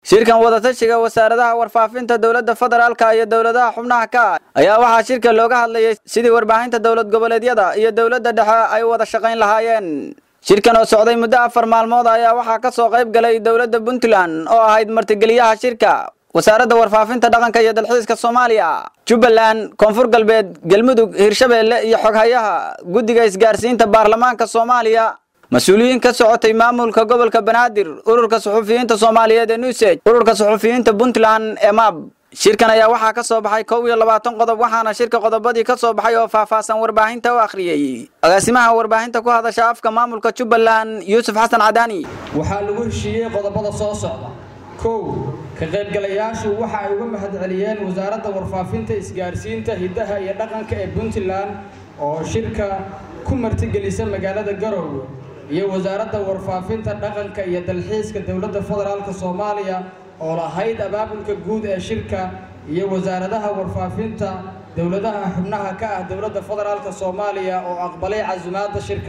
shirkan wadatashiga wasaaradaha warfaafinta dowladda federaalka iyo dowladaha xubnaha ka ah ayaa waxaa shirka looga hadlayay sidii warbaahinta dowlad goboleedyada iyo dowladda dhexe ay wada shaqayn lahaayeen shirkan oo socday muddo afar maalmood ayaa waxaa ka soo qayb galay dowladda puntland oo ahayd martigeliyaha shirka wasaaradda warfaafinta dhaqanka iyo dalxiiska soomaaliya jubbaland koonfur galbeed galmudug hirshabeelle iyo xoghayaha guddiga isgaarsiinta baarlamaanka soomaaliya mas-uuliyiin ka socotay maamulka gobolka banaadir ururka suxufiyiinta soomaaliyeed ee nusej ururka suxufiyiinta puntland ee mab shirkan ayaa waxaa ka soo baxay kow iyo labaatan qodob waxaana shirka qodobadii ka soo baxay oo faahfaahsan warbaahinta u akhriyey agaasimaha warbaahinta ku hadasha afka maamulka jubbaland yuusuf xasan cadaani waxaa lagu heshiiyey qodobada soo socda kow ka qaybgalayaashu waxa ay uga mahadceliyeen wasaaradda warfaafinta isgaarsiinta hiddaha iyo dhaqanka ee puntland oo shirka ku martigelisa magaalada garoowe iyo wasaaradda warfaafinta dhaqanka iyo dalxiiska dowladda federaalk soomaaliya oo lahayd abaabulka guud ee shirka iyo wasaaradaha warfaafinta dowladaha xubnaha ka ah dowladda federaalk soomaaliya oo aqbalay casumaadda shirka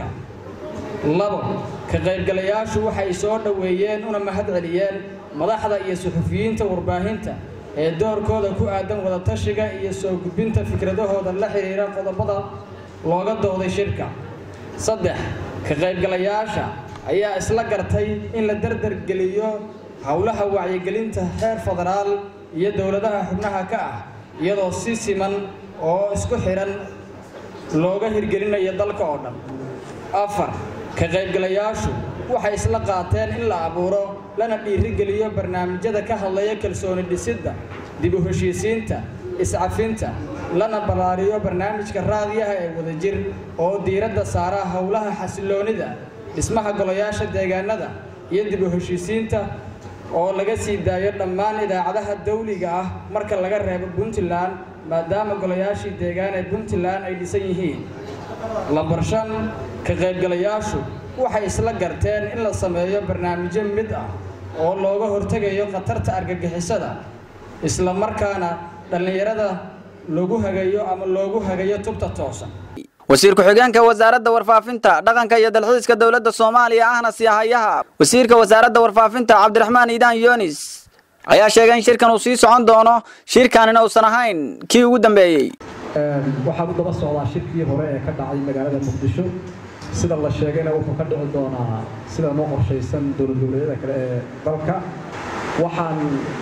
labo ka qaybgalayaashu waxay soo dhoweeyeen una mahad celiyeen madaxda iyo suxufiyiinta warbaahinta ee doorkooda ku aadan wadatashiga iyo soo gudbinta fikradahooda la xiriira qodobada looga dooday shirka saddex ka qaybgalayaasha ayaa isla gartay in la dardargeliyo howlaha wacyigelinta heer federaal iyo dowladaha xubnaha ka ah iyadoo si siman oo isku xidhan looga hirgelinayo dalka oo dhan afar ka qaybgalayaashu waxay isla qaateen in la abuuro lana dhiirigeliyo barnaamijyada ka hadlaya kalsooni dhisidda dib u heshiisiinta iscafinta lana ballaariyo barnaamijka raadiyaha ee wadajir oo diiradda saara howlaha xasiloonida dhismaha golayaasha deegaanada iyo dib u heshiisiinta oo laga sii daayo dhammaan idaacadaha dawliga ah marka laga reebo puntland maadaama golayaashii deegaan ee puntland ay dhisan yihiin lambar shan ka qaybgalayaashu waxay isla garteen in la sameeyo barnaamijyo mid ah oo looga hortegayo khatarta argagixisada isla markaana dhallinyarada lagu hagayo ama loogu hagayo tubta toosan wasiir ku-xigeenka wasaaradda warfaafinta dhaqanka iyo dalxiiska dowladda soomaaliya ahna siyahayaha wasiirka wasaaradda warfaafinta cabdiraxmaan iidaan yunis ayaa sheegay in shirkan uu sii socon doono shirkanina uusan ahayn kii ugu dambeeyey waxaa u daba socdaa shirkii hore ee ka dhacay magaalada muqdisho sida la sheegayna wuxuu ka dhici doonaa sida noo qorshaysan dowlad goboleedyada kale ee dalka waxaan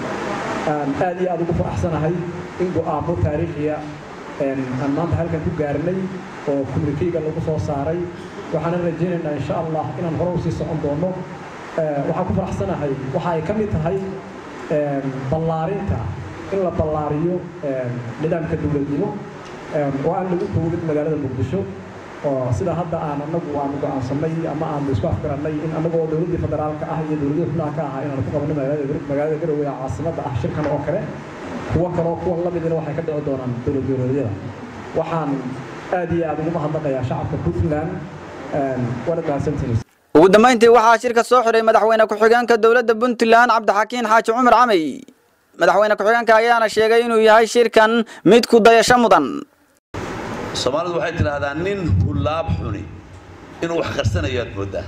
aad iyo aad ugu faraxsanahay in go'aamo taariikhiya aan maanta halkan ku gaarnay oo kumrikeyga lagu soo saaray waxaana rajaynaynaa insha allah inaan hore usii socon doono waxaan ku faraxsanahay waxa ay ka mid tahay ballaarinta in la ballaariyo nidaamka dowladnimo oo aan lagu koobin magaalada muqdisho oo sida hadda aan anagu aanu go'aansanay ama aanu isku afgarannay in anagoo dowladdii federaalka ah iyo dowladii xubnaha ka ahaa inaanu ku qabanno magaalada garowe ee caasimadda ah shirkan oo kale kuwo kaloo kuwan la midina waxay ka dhici doonaan dowlad goboleedyada waxaan aad iyo aad ugu mahadnaqayaa shacabka puntland waana mahadsantihiin ugu dambayntii waxaa shirka soo xiray madaxweyne ku-xigeenka dowladda puntland cabdixakiin xaaji cumar camey madaxweyne ku-xigeenka ayaana sheegay inuu yahay shirkan mid ku dayasho mudan soomaalidu waxay tidhaahdaa nin hulaab xuni inuu wax qarsanayo aad mooddaa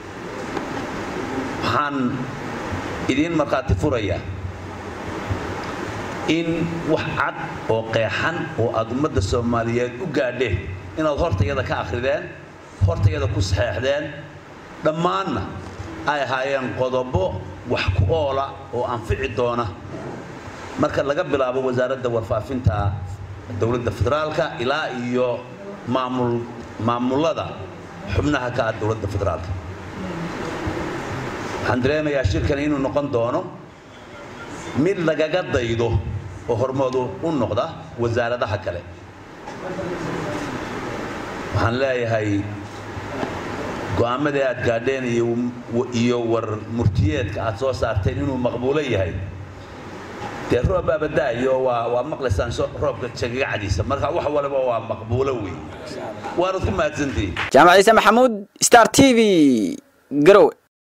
waxaan idiin markhaati furayaa in wax cad oo qeexan oo aad ummadda soomaaliyeed u gaadheen inaad hortayada ka akhrideen hortayada ku saxeexdeen dhammaanna ay ahaayeen qodobo wax ku oola oo anfici doona marka laga bilaabo wasaaradda warfaafinta dowladda federaalka ilaa iyo maamul maamullada xubnaha ka ah dowladda federaalka waxaan dareemayaa shirkani inuu noqon doono mid lagaga daydo oo hormoodu u noqda wasaaradaha kale waxaan leeyahay go'aamadii aad gaadheen iyo war murtiyeedka aad soo saarteen inuu maqbuulo yahay dee roob baabadaayo waa waa maqlaysaan roobka jagagacdiisa marka wax waliba waa maqbuulo wey waanad ku mahadsantihiin jaamac ciise maxamuud star t v garowe